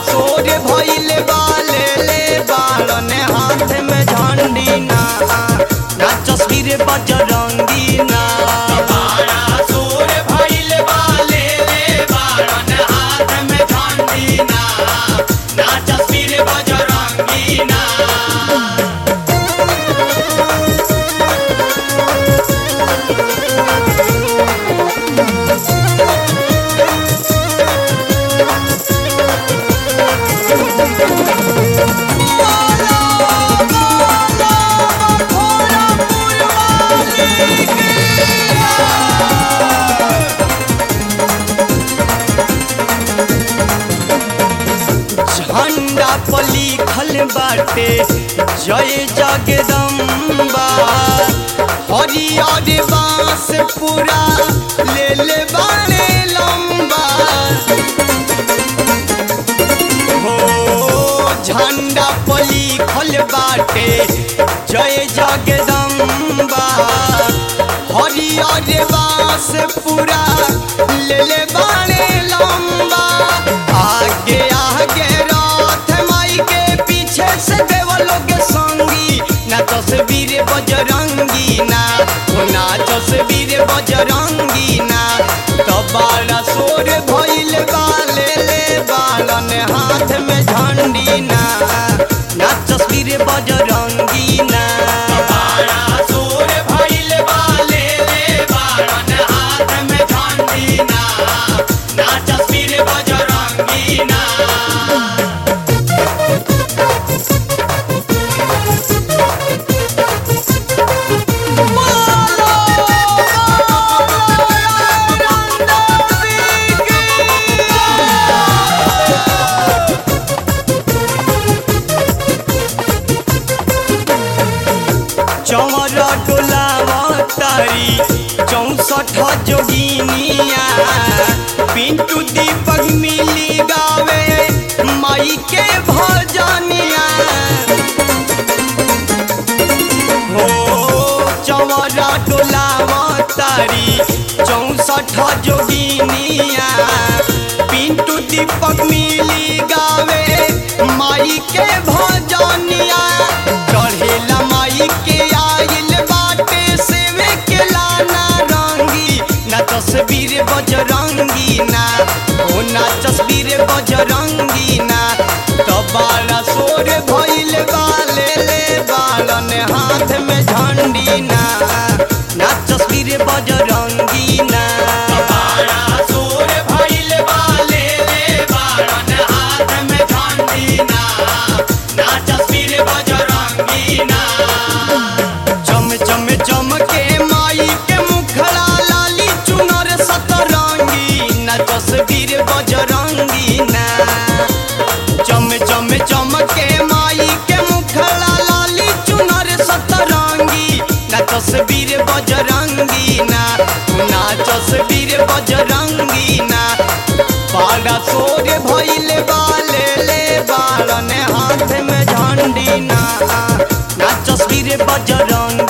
सोर भइल बा ले ले बालन हाथ में झंडी ना ना तस्वीर बजरंगी ना बाड़ा सोर भइल बा ले ले बाड़न हाथ में झंडी ना ना तस्वीर बजरंगी ना झंडा पर लिखल बाटे जय जगदम्बा हरियर बांस पूरा ले ले बाने लंबा हो झंडा पर लिखल बाटे जय जगदम्बा हरियर बांस पूरा ले ले बाने लंबा आगे आगे रथ माई के पीछे से देवलों के संगी ना तस्वीर बजरंगी ना ओ ना तस्वीर बजरंगी ना तो बाला सोर भइल बा ले ले बालन हाथ में झंडी ना ना तस्वीर बजरंगी ना बाड़ा सोर भइल बा ले ले बाड़न हाथ में झंडी ना ना तस्वीर बजरंगी ना चौर डोलावा तारी चौसठ जोगिनिया पिंटू दीपक मिली गावे माई के भजनिया हो चौरा डोलावा तारी चौसठ जोगिनिया पिंटू दीपक मिली गावे माई के भजनिया चढ़ेला माई के आइल बाटे सेवे के लाना रंगी ना तस्वीर बजरंगी ना ओ ना तस्वीर बजरंगी ना तो बाला सोर भइल बा ले ले बालन हाथ में झंडी ना ना तस्वीर बजरंगी ना बाड़ा सोर भइल बा ले ले बाड़न हाथ में झंडी ना ना तस्वीर बजरंगी ना चम चम चम के माई के मुखड़ा लाली चुनर सतरंगी ना तस्वीर बजरंगी ना चम चम चम के माई के मुखड़ा लाली चुनर सतरंगी ना तस्वीर बजरंगी ना ना तस्वीर बजरंगी ना बाड़ा सोर भइल बा ले ले बालन हाथ में झंडी ना ना तस्वीर बजरंगी